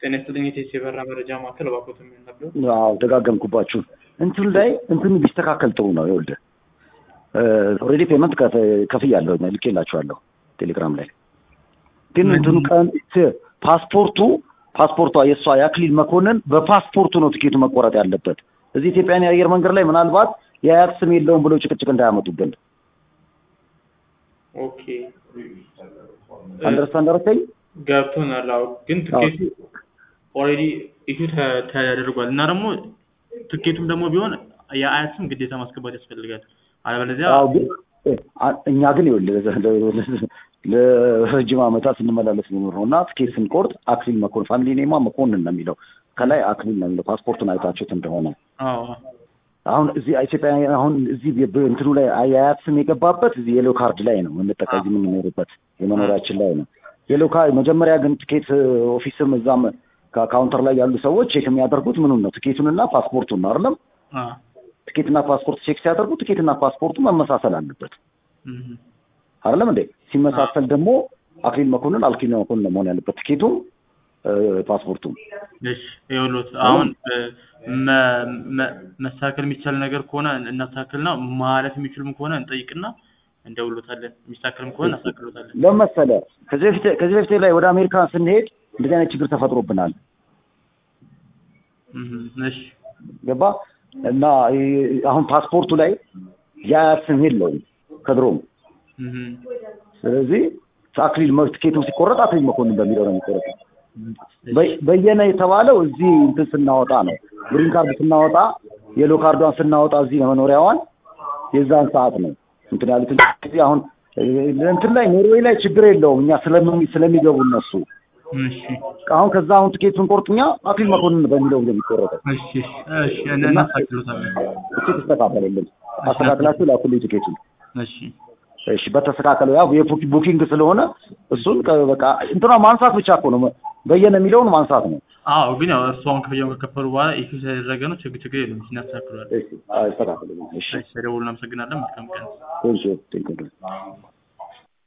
ጤና ይስጥልኝ የቴሲ የበራ መረጃ ማዕከል እባክዎት የሚነበር አዎ ደጋገምኩባችሁ። እንትን ላይ እንትኑ ቢስተካከል ጥሩ ነው። ይኸውልህ ኦልሬዲ ፔመንት ከፍያለሁ ልኬላችኋለሁ ቴሌግራም ላይ ግን እንትኑ ቀን ፓስፖርቱ ፓስፖርቷ የእሷ የአክሊል መኮንን በፓስፖርቱ ነው ትኬቱ መቆረጥ ያለበት። እዚህ ኢትዮጵያን የአየር መንገድ ላይ ምናልባት የአያት ስም የለውም ብሎ ጭቅጭቅ እንዳያመጡብን። ኦኬ አንደርስታንድ አደረከኝ? ገብቶናል። አዎ ግን ትኬቱ ኦልሬዲ ኢሹ ተደርጓል እና ደግሞ ትኬቱም ደግሞ ቢሆን የአያት ስም ግዴታ ማስገባት ያስፈልጋል። አለበለዚያ አዎ ግን እኛ ግን ይኸውልህ ለረጅም ዓመታት ስንመላለስ የሚኖር ነው እና ትኬት ስንቆርጥ አክሊል መኮንን ፋሚሊ ኔማ መኮንን ነው የሚለው ከላይ አክሊል ነው የሚለው ፓስፖርቱን አይታችሁት እንደሆነ አዎ አሁን እዚህ ኢትዮጵያ አሁን እዚህ እንትኑ ላይ አያያት ስም የገባበት እዚህ የሎ ካርድ ላይ ነው የምንጠቀም እዚህ የምንኖርበት የመኖሪያችን ላይ ነው። የሎ ካርድ መጀመሪያ ግን ትኬት ኦፊስም እዛም ካውንተር ላይ ያሉ ሰዎች ቼክ የሚያደርጉት ምኑን ነው ትኬቱንና ፓስፖርቱን ነው አይደለም። ትኬትና ፓስፖርት ቼክ ሲያደርጉ ትኬትና ፓስፖርቱ መመሳሰል አለበት አይደለም እንዴ? ሲመሳሰል ደግሞ አክሊል መኮንን አክሊል መኮንን መሆን ያለበት ትኬቱም ፓስፖርቱም። እሺ ይኸውልዎት አሁን መስተካከል የሚቻል ነገር ከሆነ እናስተካክልና ማለት የሚችሉም ከሆነ እንጠይቅና እንደውሎታለን። የሚስተካከልም ከሆነ እናስተካክሎታለን። ለምን መሰለህ ከዚህ በፊት ከዚህ በፊት ላይ ወደ አሜሪካ ስንሄድ እንደዚህ አይነት ችግር ተፈጥሮብናል። እሺ ገባ እና አሁን ፓስፖርቱ ላይ የአያት ስም የለውም ከድሮም። ስለዚህ አክሊል ትኬቱ ሲቆረጥ አክሊል መኮንን በሚለው ነው የሚቆረጠው። በየነ የተባለው እዚህ እንትን ስናወጣ ነው ግሪን ካርድ ስናወጣ የሎ ካርዷን ስናወጣ እዚህ መኖሪያዋን የዛን ሰዓት ነው እንትን ያሉት እንጂ አሁን እንትን ላይ ኖርዌይ ላይ ችግር የለውም እኛ ስለሚገቡ እነሱ አሁን ከዛ አሁን ትኬት ስንቆርጥ እኛ አክሊል መኮንን በሚለው ነው የሚቆረጠው። እሺ እሺ እናስተካክሎታለን። እሺ ተስተካከለልን። አስተካክላችሁ ላኩልኝ ትኬቱን። እሺ እሺ በተስተካከለው ያው የቡኪንግ ስለሆነ እሱን በቃ እንትና ማንሳት ብቻ እኮ ነው በየነ የሚለውን ማንሳት ነው። አዎ ግን ያው እርሱ አሁን ክፍያውን ከከፈሉ በኋላ ኢሹ ስለተደረገ ነው። ችግር ችግር የለም እናስተካክለዋለን። እሺ አስተካክለልን። እሺ ደውሉን። እናመሰግናለን። መልካም ቀን። ቴንኪው ቴንኪው